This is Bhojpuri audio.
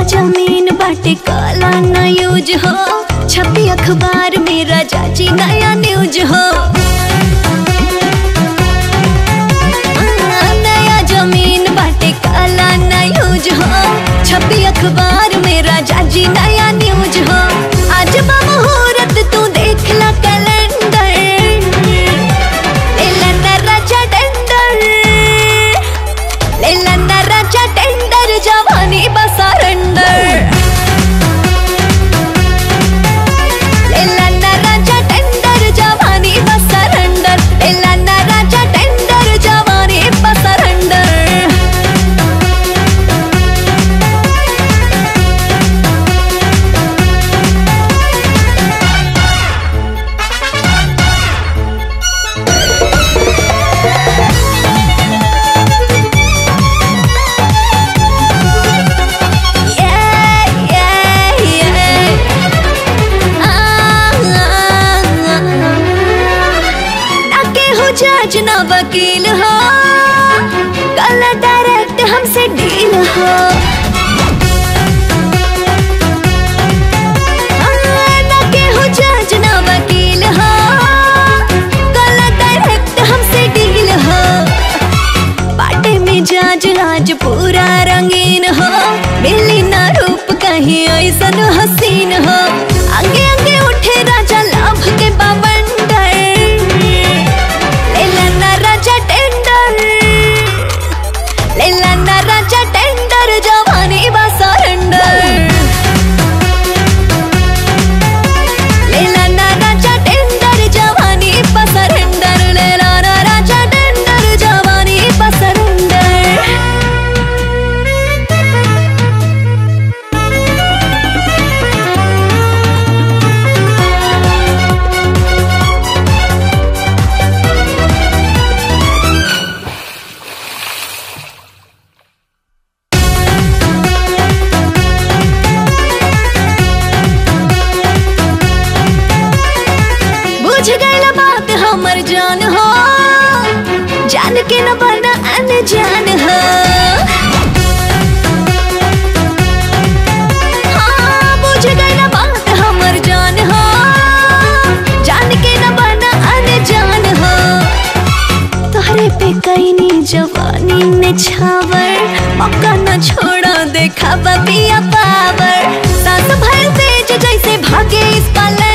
जमीन बाटे काला न यूज हो छपी अखबार में राजा जी नया न्यूज हो नया जमीन बाटे काला न यूज हो छपी अखबार में राजा जी नया न्यूज हो आज बा मुहूर्त तू देख ला कैलेंडर लेला ना राजा टेंडर लेला ना राजा टेंडर जवानी बसरेंडर लेला ना राजा टेंडर जवानी बसरेंडर लेला ना राजा टेंडर जवानी बसरेंडर Yeah, yeah, yeah. Ah, ah, ah. ना केहू जज ना वकील हो कल डायरेक्ट हमसे डील हो हाँ, ना केहू जज ना वकील हो कल डायरेक्ट हमसे डील हो बाटे में जाज आज पूरा रंगीन हो मिली ना रूप कहीं ऐसन हसीन हो आगे आगे उठे राजा लाभ के बवंडर लेला ना राजा टेंडर लेला ना राजा टेंडर जवानी बा सरेंडर लेला ना राजा टेंडर जवानी बा सरेंडर लेला ना राजा टेंडर जवानी बा सरेंडर बुझ गई बात हमर जान हो जान के न बना अनजान हो हाँ, बुझ गई बात हमर जान हो जान के न बना अनजान हो तोहरे पे कैनी जवानी ने छावर मौका न छोड़ा देखा पिया पावर सांस भर तेज जैसे भागे इस पले